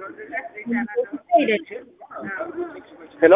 ሄሎ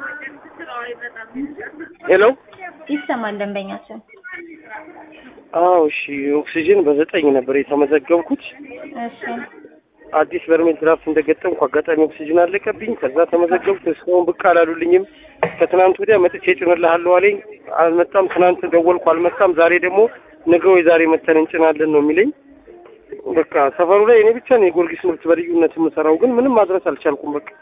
ሄሎ ይሰማል ደንበኛችን። አዎ እሺ ኦክሲጅን በዘጠኝ ነበር የተመዘገብኩት እሺ አዲስ በርሜል ድራፍት እንደገጠምኩ አጋጣሚ ኦክሲጅን አለቀብኝ ከዛ ተመዘገብኩ እስካሁን ብቅ አላሉልኝም ከትናንት ወዲያ መጥቼ ጭንልሃለሁ አለኝ አልመጣም ትናንት ደወልኩ አልመጣም ዛሬ ደግሞ ነገ ወይ ዛሬ መተን እንጭናለን ነው የሚለኝ በቃ ሰፈሩ ላይ እኔ ብቻ ነው የጊዮርጊስ ምርት በልዩነት የምሰራው ግን ምንም ማድረስ አልቻልኩም በቃ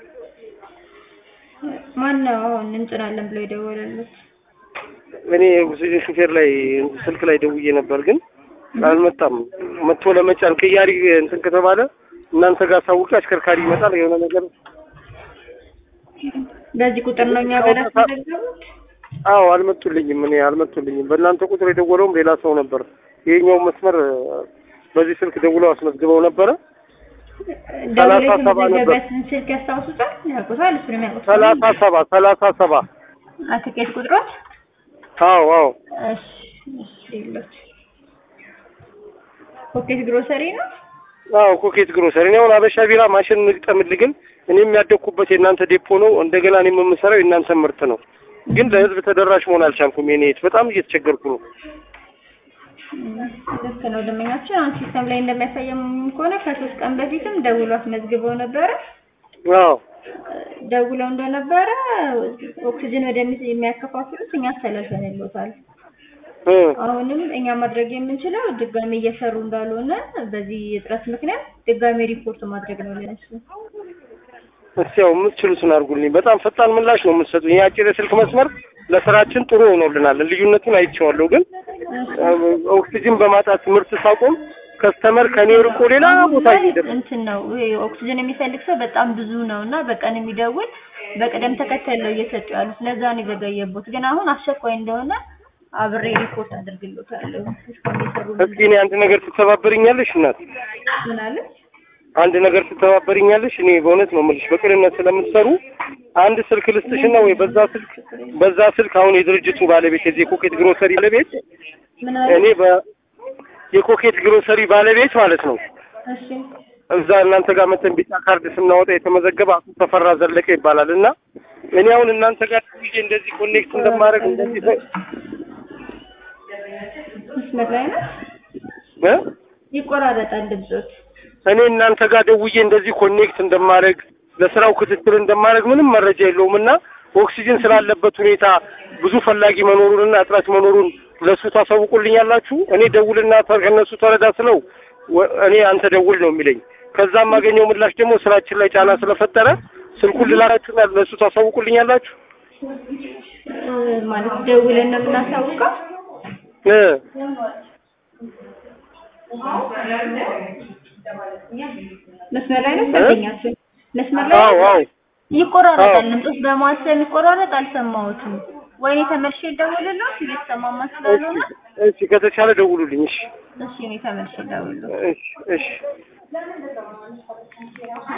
ማን ነው አሁን እንጭናለን ብሎ የደወለሉት? እኔ ኦክሲጅን ሹፌር ላይ ስልክ ላይ ደውዬ ነበር ግን አልመጣም መጥቶ ለመጫን ቅያሪ እንትን ከተባለ እናንተ ጋር ሳውቂ አሽከርካሪ ይመጣል የሆነ ነገር በዚህ ቁጥር ነው እኛ ጋር ያስመዘገቡት? አዎ አልመጡልኝም እኔ አልመጡልኝም በእናንተ ቁጥር የደወለውም ሌላ ሰው ነበር ይሄኛው መስመር በዚህ ስልክ ደውለው አስመዝግበው ነበረ ደውሎ ሰላሳ ሰባ ነበር። የተመዘገበትን ስልክ ያስታውሱታል? ያውቁታል? እሱንም ያውቁታል? ሰላሳ ሰባ ሰላሳ ሰባ አትኬት ቁጥሮች? አዎ አዎ እሺ እሺ ሌሎች ፖኬት ግሮሰሪ ነው? አዎ ኮኬት ግሮሰሪ እኔ አሁን አበሻ ቢራ ማሽን እንግጠምልህ ግን እኔም ያደግኩበት የእናንተ ዴፖ ነው እንደገና እኔም የምሰራው የእናንተ ምርት ነው ግን ለህዝብ ተደራሽ መሆን አልቻልኩም የኔ እህት በጣም እየተቸገርኩ ነው ልክ ነው ደንበኛችን። አሁን ሲስተም ላይ እንደሚያሳየው ከሆነ ከሶስት ቀን በፊትም ደውሎ አስመዝግበው ነበረ። አዎ ደውለው እንደነበረ ኦክሲጅን ወደ የሚያከፋፍሉት እኛ አስተላልፈንልዎታል። እ አሁንም እኛ ማድረግ የምንችለው ድጋሚ እየሰሩ እንዳልሆነ በዚህ እጥረት ምክንያት ድጋሚ ሪፖርት ማድረግ ነው ለነሱ። እስቲ ያው የምትችሉትን አድርጉልኝ በጣም ፈጣን ምላሽ ነው የምትሰጡኝ ይህ አጭር የስልክ መስመር ለስራችን ጥሩ ሆኖልናል ልዩነቱን አይቼዋለሁ ግን ኦክሲጅን በማጣት ምርት ሳቆም ከስተመር ከኔ ርቆ ሌላ ቦታ እየሄደ እንትን ነው ይሄ ኦክሲጅን የሚፈልግ ሰው በጣም ብዙ ነው እና በቀን የሚደውል በቅደም ተከተል ነው እየሰጡ ያሉት። ለዛ ነው የዘገየቦት። ግን አሁን አስቸኳይ እንደሆነ አብሬ ሪፖርት አድርግልዎታለሁ። እስካሁን የሰሩ እስኪ እኔ አንድ ነገር ትተባበርኛለሽ እናት ምን አለ? አንድ ነገር ትተባበርኛለሽ እኔ በእውነት ነው የምልሽ በቅንነት ስለምትሰሩ አንድ ስልክ ልስጥሽና ወይ በዛ ስልክ በዛ ስልክ አሁን የድርጅቱ ባለቤት የዚህ የኮኬት ግሮሰሪ ባለቤት ምን አለ? እኔ በ የኮኬት ግሮሰሪ ባለቤት ማለት ነው እሺ እዛ እናንተ ጋር መተን ቢጫ ካርድ ስናወጣ የተመዘገበ አቶ ተፈራ ዘለቀ ይባላል እና እኔ አሁን እናንተ ጋር ደውዬ እንደዚህ ኮኔክት እንደማድረግ እንደዚህ ሰ- መስመር ላይ ነው እ? ይቆራረጣል ድምጾት። እኔ እናንተ ጋር ደውዬ እንደዚህ ኮኔክት እንደማድረግ ለስራው ክትትል እንደማድረግ ምንም መረጃ የለውም እና ኦክሲጅን ስላለበት ሁኔታ ብዙ ፈላጊ መኖሩንና እጥረት መኖሩን ለሱ ታሳውቁልኛላችሁ። እኔ ደውልና ተ- ከእነሱ ተረዳ ስለው ወ- እኔ አንተ ደውል ነው የሚለኝ። ከዛም የማገኘው ምላሽ ደግሞ ስራችን ላይ ጫና ስለፈጠረ ስልኩን ልላላችሁና ለሱ ታሳውቁልኛላችሁ። እ፣ ማለት ደውለን ነው የምናሳውቀው። እ መስመር ላይ ነው ሰልተኛችን። መስመር ላይ አዎ ነው? አዎ ይቆራረጣል። አዎ። ድምጾች በመሀል ስለሚቆራረጥ አልሰማሁትም። ወይኔ ተመልሼ ልደውልልዎት እየተሰማማ ስላልሆነ እሺ ከተቻለ ደውሉልኝ። እሺ እሺ እኔ ተመልሼ ልደውልልዎት። እሺ እሺ